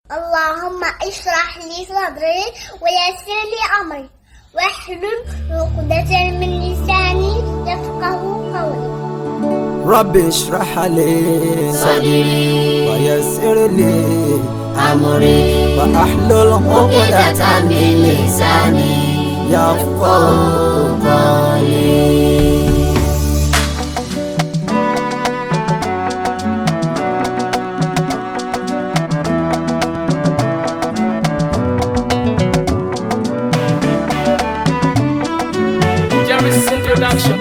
اللهم اشرح لي صدري ويسر لي أمري واحلل عقدة من لساني يفقه قولي رب اشرح لي صدري ويسر لي أمري واحلل عقدة عقدة من لساني يفقه قولي Jerry's introduction.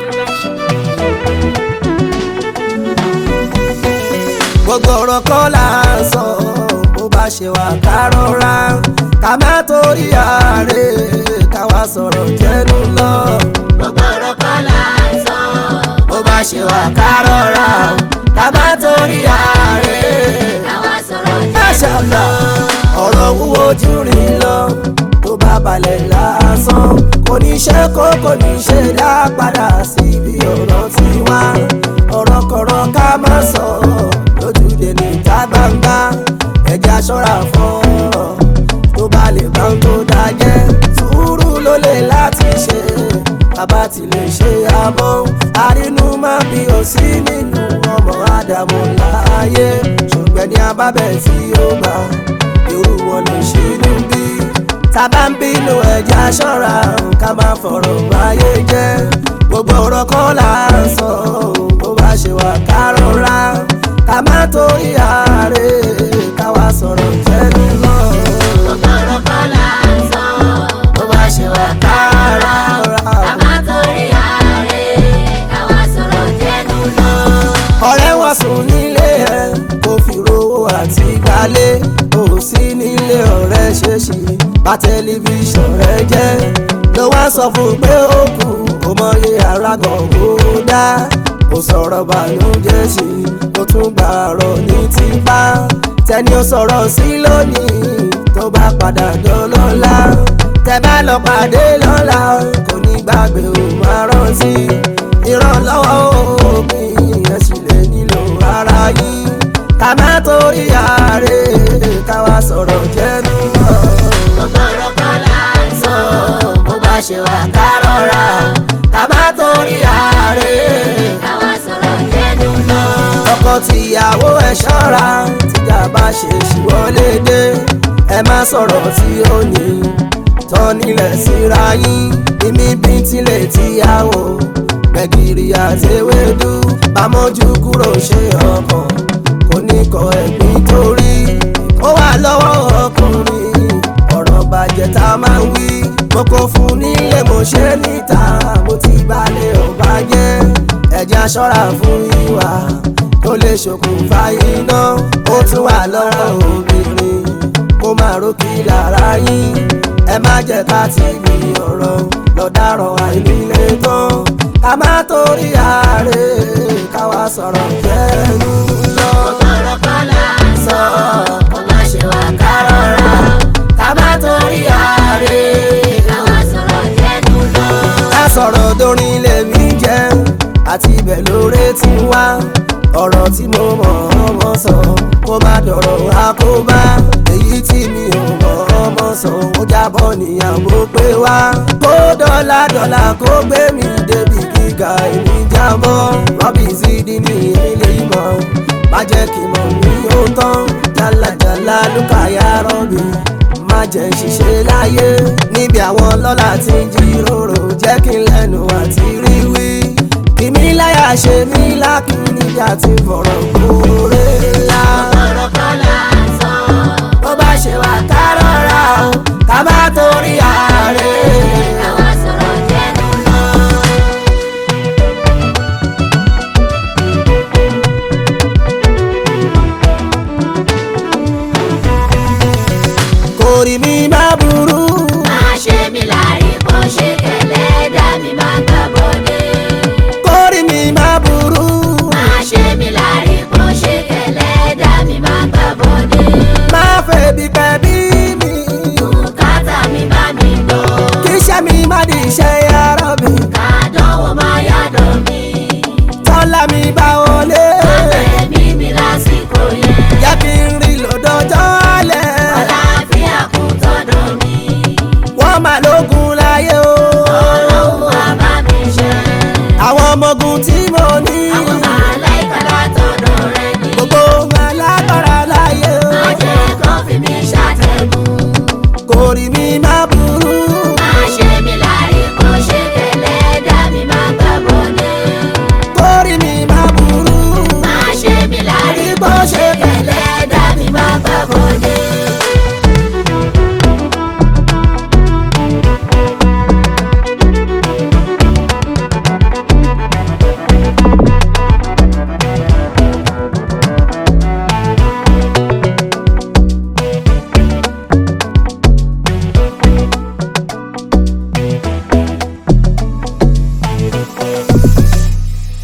gbogbo ọ̀rọ̀ kọ́ là ń sọ bó bá ṣe wà ká rọra ká má torí ààrẹ káwa sọ̀rọ̀ jẹ́nu lọ. gbogbo ọ̀rọ̀ kọ́ là ń sọ bó bá ṣe wà ká rọra ká má torí ààrẹ. káwa sọ̀rọ̀ Máṣàlá ọ̀rọ̀ wúwo jù rìn lọ tó bá balẹ̀ lásán kò ní ṣe kó kò ní ṣe dá padà síbi ọ̀rọ̀ tí wá ọ̀rọ̀ kọ̀rọ̀ ká má sọ lójúde níta gbangba ẹ̀jẹ̀ aṣọ́ra fún ọ̀rọ̀ tó bá lè bá ń tó dájẹ́ sùúrù ló lè láti ṣe bàbá ti lè ṣe àmọ́ àrínú má bí ó sí nínú ọmọ ádámù láàyè ṣùgbọ́n ní abábẹ́ tí ó bá irú wọn lè ṣe inú bí tábà ń bínú ẹja ṣọ́ra ká má fọ̀rọ̀ báyé jẹ́ gbogbo ọ̀rọ̀ kọ́ là ń sọ bó bá ṣe wà ká rọra ká má torí ààrẹ káwa sọ̀rọ̀ jẹ́nu lọ. gbogbo ọ̀rọ̀ kọ́ là ń sọ bó bá ṣe wà ká rọra. káwa torí ààrẹ káwa sọ̀rọ̀ jẹ́nu lọ. ọ̀rẹ́ wọn sùn nílé ẹ̀ kò fi rówó àti gbalé kò sí nílé ọ̀rẹ́ ṣèṣì bá tẹlifíṣàn rẹ jẹ́ ló wá sọ fún un pé ó kù ó mọyé arágàn kó dá kò sọ̀rọ̀ bànújẹ́ sí kó tún gbà ọ̀rọ̀ ní tipa tẹni ó sọ̀rọ̀ sí lónìí tó bá padà dọ́lọ́lá tẹ bá lọ pàdé lọ́la kò ní gbàgbé ò máa rántí ìrànlọ́wọ́ òbí ẹ̀ sì lè nílò ara yín ká má torí ààrẹ káwa sọ̀rọ̀ jẹ́nu lọ. gbogbo ọ̀rọ̀ kọ́ là ń sọ bó bá ṣe wà ká rọra ká má torí ààrẹ. káwa sọ̀rọ̀ jẹ́nu lọ. ọkọ tìyàwó ẹ ṣọ́ra tíjà bá ṣe ṣìwọlé dé ẹ má sọ̀rọ̀ tí ó ní tán nílẹ̀ síra yín ìmí bí tilẹ̀ tíyàwó gbẹ̀gìrì àtẹwédú bámọ́jú kúrò ṣe ọkàn kò ní kọ ẹ̀gbìn torí ó wà lọ́wọ́ ọkùnrin ọ̀rọ̀ bàjẹ́ tá a máa ń wí mo kò fún nílé mo ṣe níta mo ti balẹ̀ ọba jẹ́ ẹ̀jẹ̀ aṣọ́ra fún ìwà tó lè ṣokùnfà iná ó tún wà lọ́wọ́ obìnrin kó máa rókì lára yín ẹ má jẹ́ ká ti gbì ọ̀rọ̀ lọ́dàrọ̀ àìnílé tán ká má torí ààrẹ káwa sọ̀rọ̀ jẹ́nu lọ. gbogbo ọ̀rọ̀ kọ́ là ń sọ kó má ṣe wà ká rọra ká má torí ààrẹ káwa sọ̀rọ̀ jẹ́nu lọ. ká sọ̀rọ̀ dorin lèmi jẹ́ àti ibẹ̀ lóore ti wá ọ̀rọ̀ tí mo mọ̀ ọmọ sọ kó má dọ̀rọ̀ àkóbá èyí tí mi ò mọ̀ ọmọ sọ ó jábọ̀ níyàwó pé wá kó dọ́là dọ́là kó gbé mi débi gíga èmi jábọ̀ rọ́bì sídìí ní ilé ìmọ̀ má jẹ́ kí mọ̀ ní ó tán jálajàla lùkàyà rọ́bì má jẹ́ ṣiṣẹ́ láyé níbi àwọn lọ́la tí ń jíròrò jẹ́ kí n lẹ́nu àti rí wí. kìmí láyà ṣe mí lákì níjà tí fọ̀rọ̀ kúrè ńlá. ọ̀rọ̀ kọ́ là ń sọ bó bá ṣe wà ká rọra o ká má torí ààrẹ. káwa sọ̀rọ̀ jẹ́nu lọ. kò rí mi má burú. má ṣe mí láàrí bó ṣe kẹlẹ́ dá mi má gbà bọ́dé. kò rí mi má burú. má ṣe mí láàrí bó ṣe kẹlẹ́ dá mi má gbà bọ́dé. má fẹ́ bí pẹ́ bí mi. bùkátà mi bá mi gbọ́. kí iṣẹ́ mi má di iṣẹ́ yàrá mi. kàdánwò má yàdọ̀ mi. tọ́lá mi bá wọlé. ẹ̀mí mi lásìkò yẹn. jẹ́ kí n rí lọ́dọ̀jọ́ alẹ́. gbọ́ ṣe kẹ́